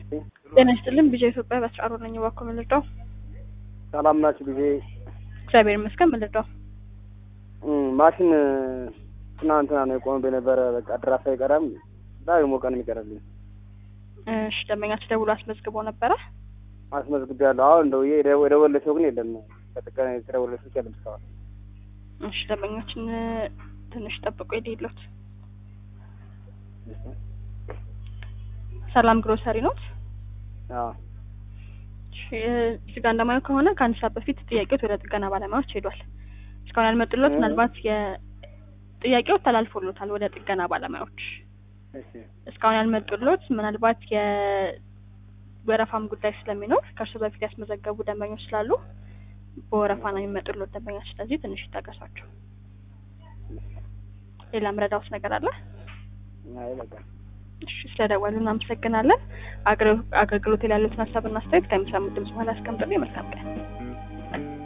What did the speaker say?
ይስጥልኝ። ጤና ይስጥልን። ቢጃ ኢትዮጵያ በአስራ አሮ ነኝ። እባክዎ ምን ልርዳው? ሰላም ናችሁ? ጊዜ እግዚአብሔር ይመስገን። ምን ልርዳው? ማሽን ትናንትና ነው የቆመብኝ ነበረ። በቃ ድራፍ አይቀረም ዛሬ ሞቀን የሚቀርልኝ እሺ፣ ደንበኛችሁ ደውሎ አስመዝግቦ ነበረ? አስመዝግቤያለሁ። አሁን እንደው የደወለ ሰው ግን የለም። ከጥገና የተደወለ ሰው የለም እስካሁን። እሺ፣ ደንበኞችን ትንሽ ጠብቆ የሌሎት ሰላም ግሮሰሪ ኖት? አዎ እሺ፣ እዚህ ጋር እንደማየው ከሆነ ከአንድ ሰዓት በፊት ጥያቄዎት ወደ ጥገና ባለሙያዎች ሄዷል። እስካሁን ያልመጡሎት ምናልባት የጥያቄው ተላልፎሎታል ወደ ጥገና ባለሙያዎች እሺ እስካሁን ያልመጡሎት ምናልባት የወረፋም ጉዳይ ስለሚኖር ከእርሱ በፊት ያስመዘገቡ ደንበኞች ስላሉ በወረፋ ነው የሚመጡሎት ደንበኞች። ስለዚህ ትንሽ ይታገሷቸው። ሌላ ምረዳውስ ነገር አለ? አይ በቃ እሺ ስለደወሉ እናመሰግናለን። አገልግሎት ላይ ያሉትን ሀሳብና አስተያየት ከሚሰሙት ድምጽ በኋላ አስቀምጡልኝ። መልካም ቀን።